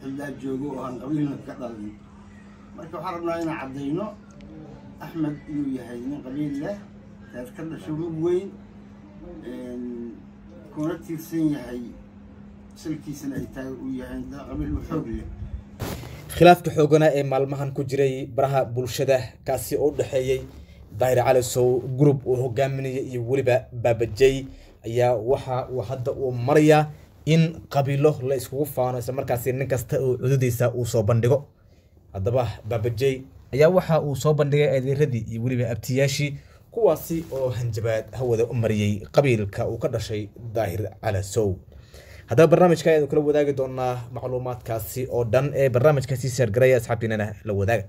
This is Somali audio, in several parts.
xildaa joogo oo aan qabiilna ka dhalin marka waxaan rabnaa inaan caddayno axmed inuu yahay nin qabiil leh reer ka dhasho mug weyn kuna tiirsan yahay salkiisana ay tahay uu yahay qabiil u xoog leh khilaafka xooganaa ee maalmahan ku jiray baraha bulshada kaasi oo u dhexeeyey daahir cali sow group uu hogaaminaya iyo weliba baabajey ayaa waxa uu hadda uu marayaa in qabiilo la iskugu faano isla markaasi nin kasta oo cudadiisa uu soo bandhigo haddaba baabajey ayaa waxa uu soo bandhigay adeeradii iyo weliba abtiyaashii kuwaasi oo hanjabaad hawada u mariyey qabiilka uu ka dhashay daahir cali sow haddaba barnaamijka ayanu kala wadaagi doonaa macluumaadkaasi oo dhan ee barnaamijkaasi saargaraya asxaabtiinana la wadaaga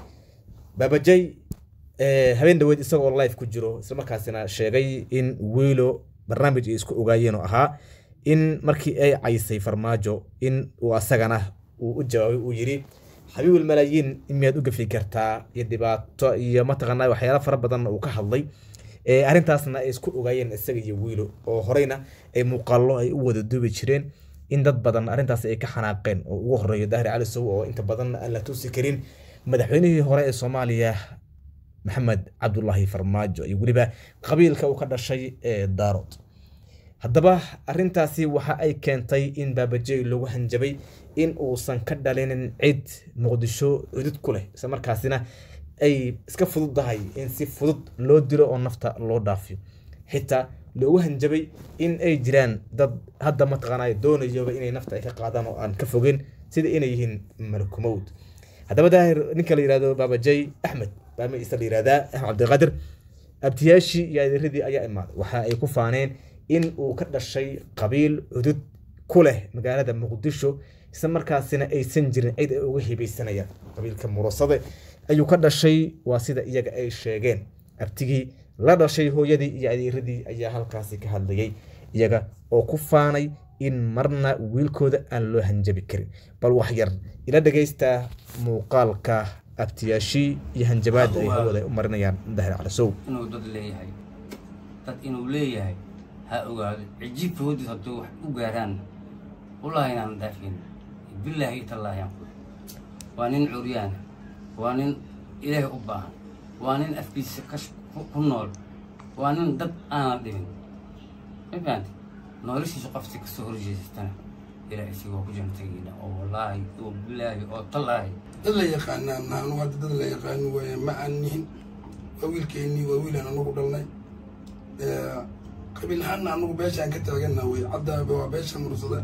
baabajey habeen dhaweed isagoo live ku jiro islamarkaasina sheegay in wiilo barnaamij ay isku ogaayeen oo ahaa in markii ay caysay farmaajo in uu asagana uu u jawaabay uu yidhi xabiibul malaayiin miyaad u gafi kartaa iyo dhibaato iyo mataqaanaa waxyaala fara badanna uu ka hadlay arrintaasna ay isku ogaayeen isaga iyo wiilo oo horeyna ay muuqaallo ay u wada duubi jireen in dad badan arrintaas ay ka xanaaqeen oo ugu horeeyo daahir cali sow oo inta badan aan la tusi karin madaxweynihii hore ee soomaaliya maxamed cabdulaahi farmaajo iyo weliba qabiilka uu ka dhashay ee daarood haddaba arrintaasi waxa ay keentay in baabajey lagu hanjabay in uusan ka dhalinin cid muqdisho cudud ku leh isla markaasina ay iska fududdahay in si fudud loo dilo oo nafta loo dhaafiyo xitaa loogu hanjabay in ay jiraan dad hadda mataqaanaa doonayaba inay nafta ay ka qaadaan oo aan ka fogeyn sida inay yihiin malakumowd haddaba daahir ninka la yihahdo baabajey axmed baama isa la yihahdaa axmed cabdiqaadir abtiyaashii iyo adeeradii ayaa imaaday waxa ay ku faaneen in uu ka dhashay qabiil cudud ku leh magaalada muqdisho isla markaasina aysan jirin cid ay uga hibaysanayaan qabiilka murasade ayuu ka dhashay waa sida iyaga ay sheegeen abtigii la dhashay hooyadii iyo adeeradii ayaa halkaasi ka hadlayay iyaga oo ku faanay in marna wiilkooda aan loo hanjabi karin bal wax yar ila dhagaysta muuqaalka abtiyaashii iyo hanjabaada ay hawada u marinayaan dahir calasow inuu dad leeyahay dad inuu leeyahay ha ogaado cijiibka hodiis hadduu wax u gaaraan wallaahi inaan dhaafin bilaahi tallaahi aan kula waa nin curyaana waa nin ilaahay u baahan waa nin afkiisa kash ku nool waa nin dad aanan dhibin ma fahanti noloshiisa qofti kasoo horjeesatana ilaahay isigoo ku jantagiina oo wallaahi oo bilaahi oo tallaahi dad la yaqaanaa naanu hadda dad la yaqaano waaye ma aan nihin waa wiilkeennii waa wiilaan anagu dhalnay qabiil ahaanna anagu beeshaan ka taagana wey caddaaba waa beesha mursada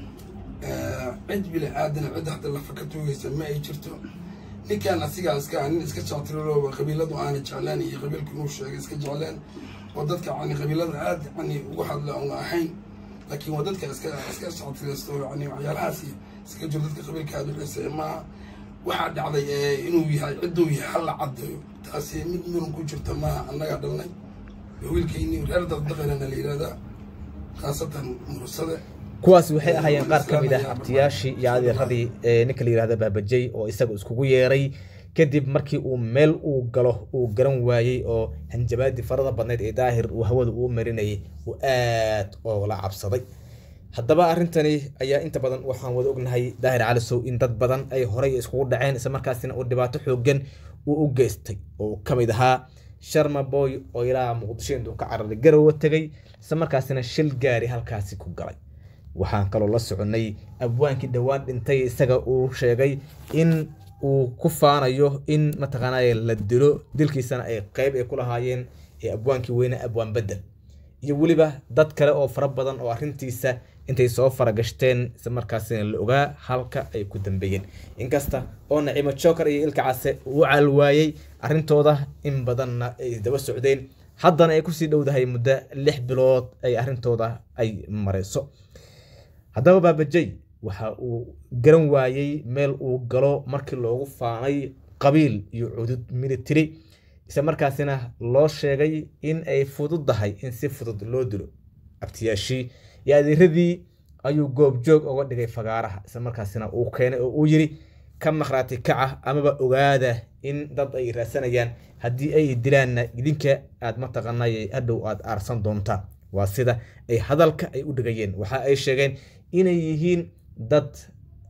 cid bili aadana cid hadda lafa ka tuugaysa ma ay jirto ninkaan asigaa iska nin iska jectirolooba qabiiladu aana jeclaan iyo qabiilku inuu sheegay iska jecleen oo dadka yani qabiilada aad yani ugu hadla una ahayn laakiin waa dadka iska iska jectiraysto yani waxyaalahaas iska jiro dadka qabiilka aad uxisa maaha waxaa dhacday inuu yahay cidduu yahay halla caddeeyo taasi mid muran ku jirta maaha annagaa dhalnay wiilkayni reer dardaqanana la yihahdaa khaasatan mursade kuwaas waxay ahaayeen qaar ka mid ah abtiyaashii iyo adeeradii ninka la yihahda baabajey oo isaga iskugu yeeray kadib markii uu meel uu galo uu garan waayey oo hanjabaadii farada badnayd ee daahir uu hawada uu marinayay uu aad oola cabsaday haddaba arrintani ayaa inta badan waxaan wada ognahay daahir calisow in dad badan ay horey iskugu dhaceen isla markaasina uu dhibaato xoogan uu u geystay oo uu ka mid ahaa sharma boy oo ilaa muqdisho intuu ka cararay garowa tegay isla markaasina shil gaari halkaasi ku galay waxaan kaloo la soconay abwaankii dhowaan dhintay isaga uu sheegay in uu ku faanayo in mataqaanaa la dilo dilkiisana ay qeyb ay ku lahaayeen ee abwaankii weyne abwaan bedel iyo weliba dad kale oo fara badan oo arrintiisa intay soo faragashteen isla markaasina la ogaa halka ay ku dambeeyeen inkasta oo naciimo joker iyo ilka case uu calwaayey arrintooda in badanna ay daba socdeen haddana ay kusii dhowdahay muddo lix bilood ay arrintooda ay marayso haddaba baabajey waxa uu garan waayey meel uu galo markii loogu faanay qabiil iyo cudud military isla markaasina loo sheegay in ay fududdahay in si fudud loo dilo abtiyaashii iyo adeeradii ayuu goobjoog uga dhigay fagaaraha isla markaasina uu keenay oo uu yiri ka maqhraati kaca amaba ogaada in dad ay raadsanayaan haddii ay dilaanna idinka aad mataqaanay hadhow aad aarsan doontaan waa sida ay hadalka ay u dhigayeen waxa ay sheegeen inay yihiin dad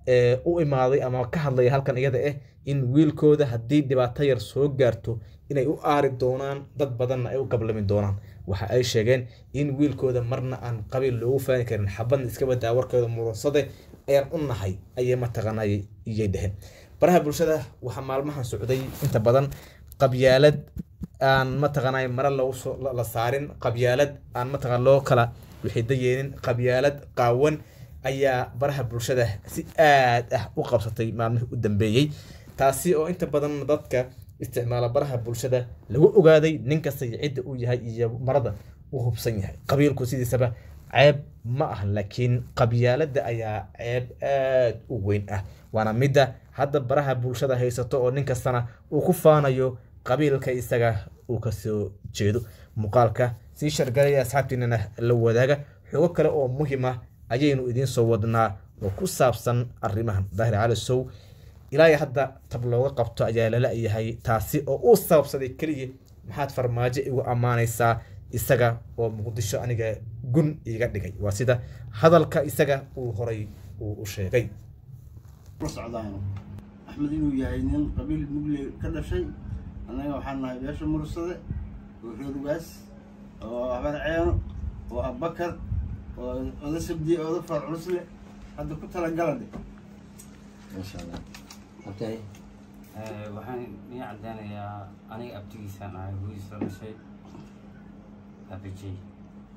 ee, u imaaday ama ka hadlaya halkan iyada ah in wiilkooda haddii dhibaato yar soo gaarto inay u aari doonaan dad badanna ay u gablami doonaan waxa ay sheegeen in wiilkooda marna aan qabiil loogu faani karin xabadna iska badaa warkooda murunsade ayaan u nahay ayay mataqaanay iyay dheheen baraha bulshada waxaa maalmahan socday inta badan qabyaalad aan mataqaanay mare lagu soo la- la saarin qabyaalad aan mataqaan loo kala wixidayeenin qabyaalad qaawan ayaa baraha bulshada si aad ah u qabsatay maalmihii u dambeeyey taasi oo inta badan dadka isticmaala baraha bulshada lagu ogaaday nin kasta iyo cidda uu yahay iyo marada uu hubsan yahay qabiilku sidiisaba ceeb ma ah laakiin qabyaalada ayaa ceeb aad u weyn ah waana midda hadda baraha bulshada haysato oo nin kastana uu ku faanayo qabiilka isaga uu kasoo jeedo muuqaalka sii shargalaya asxaabtiinana la wadaaga xogo kale oo muhiim ah ayaynu idiin soo wadnaa oo ku saabsan arrimahan daahir cali sow ilaa iyo hadda tab looga qabto ayaa lala yahay taasi oo uu sababsaday keliya maxaad farmaajo igu ammaanaysaa isaga oo muqdisho aniga gun iga dhigay waa sida hadalka isaga uu horay uu u sheegay la socdaano axmed inuu yahay nin qabiil mugle ka dhashay annaga waxaan nahay beesha mursade oo reerugaas oo abar ceeno oo abakar oo oda sabdiye oda far culusle hadda ku talagala dhe maasha allah okay Eh, waxaan ii cadeynayaa aniga abtigiisaan ahay hooyadiisa dhashay baabajey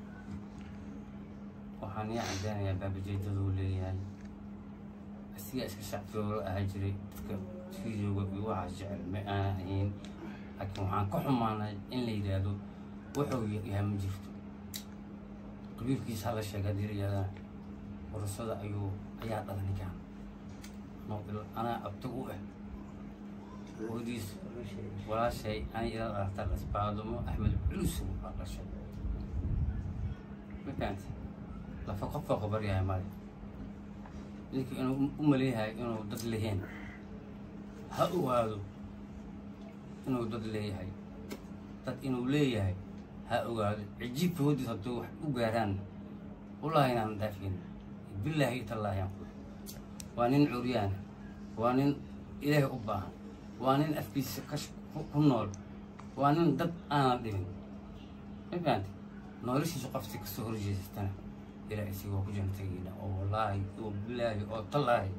waxaan ii cadeynayaa baabajey daduu leeyahay asiga iska shacbiyoola ahaa jiray dadka fiidooga iyo waxaas jecel ma aan ahayn laakiin waxaan ka xumaanay in la yidhaahdo wuxuu yahay ma jirto qabiilkiisa hala sheega hadii la yidhahdana warasada ayuu ayaa dhala ninkaan Anoo il- anaa abti u ah hooyadiis walaashay ani ila dhalatay lasbaadumo axmed culus baa dhashay mafahante lafa qofka qabar yahay male ninka inuu u maleeyahay inuu dad leheen ha ogaado inuu dad leeyahay dad inuu leeyahay ha ogaado cijiibka hodiis hadduu wax u gaaraan wallaahi inaan dhaafin billaahi tallaahi aan ku waa nin curyaan waa nin ilaahay u baahan waa nin afkiisa ka ku ku nool waa nin dad aanan dhibin ma fahanti noloshiisa qofti kasoo horjeesatana ilaa isigoo ku jira tegiina oo wallaahi oo bilaahi oo tallaahi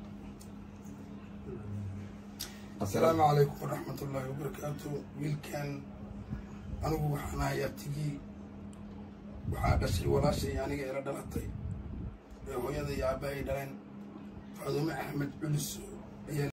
asalaamu calaykum waraxmat ullaahi wabarakaatu wiilkan anigu waxaan ahay abtigii waxaa dhashay walaashay aniga ila dhalatay ee hooyada iyo aabbahay dhaleen faadume axmed culus